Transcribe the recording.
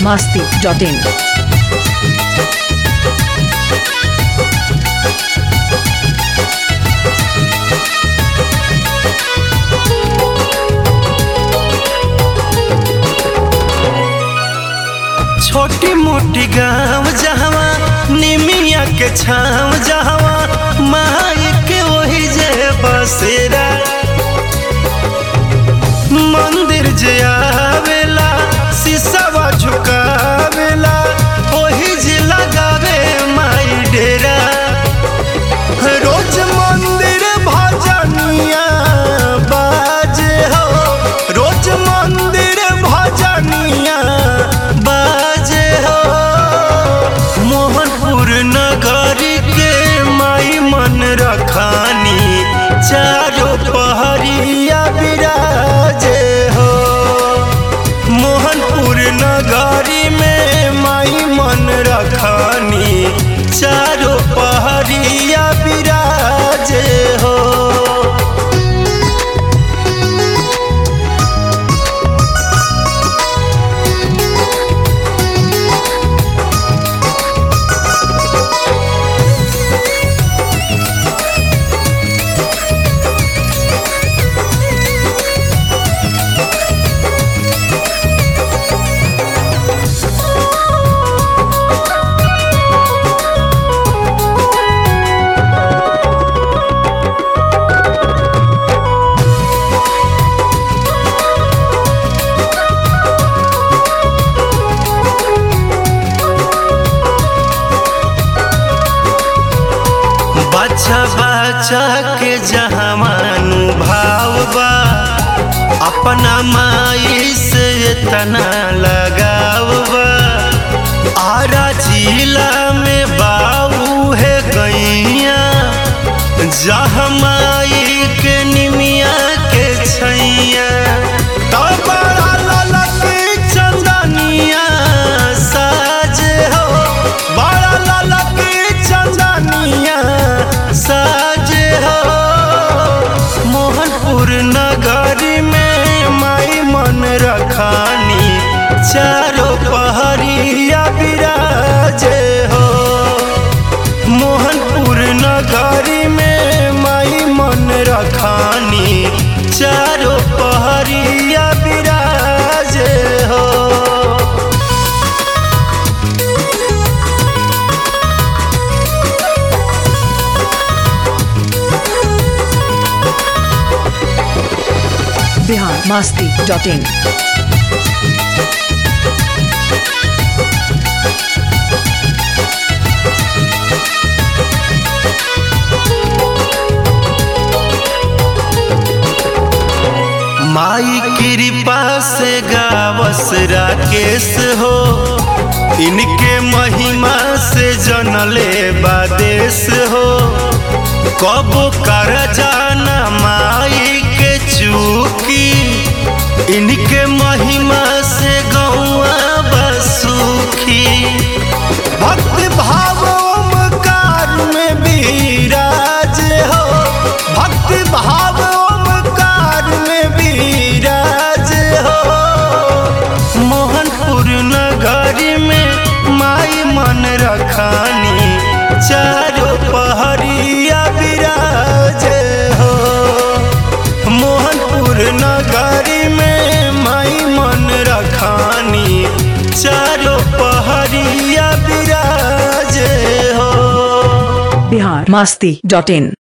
biharmasti.in छोटी मोटी गाँव जहवा निमिया के छाँव जहवा माई के वही जे बसेरा मंदिर जे आवेला शीशवा झुकावेला वही जे लगावे माई डेरा रोज मंदिर भजनिया बाजे हो रोज मंदिर भजनिया बाजे हो मोहनपुर नगरी के माई मन रखानी चारों पहरिया बिराजे हो मोहनपुर नगरी में माई मन रखानी चारों पहरिया बिराजे हो बच्चा बच्चा के जहामानु भाव बा अपना माई से तना लगाव बा आरा जिला में बाबू है गैया जहाँ माई के निमिया के छैया तो बड़ा ललक चंदनिया साजे हो बड़ा ललक चंदनिया साजे हो मोहनपुर नगरी में माई मन रखानी चारों पहरिया बिराजे हो मोहनपुर नगरी में माई मन रखानी चारों पहरिया बिराजे हो biharmasti.in माई कृपा से गावस राकेश हो इनके महिमा से जनले बादेश हो कब कर जाना माई के चूकी इनके महिमा से गौआ बसुखी भक्त भाव ओमकार में विराज हो भक्त भाव ओमकार में विराज हो मोहनपुर नगरी में माई मन रखानी चारों पहरिया विराज हो मोहनपुर नगरी में माई मन रखानी चारों पहरिया विराज हो biharmasti.in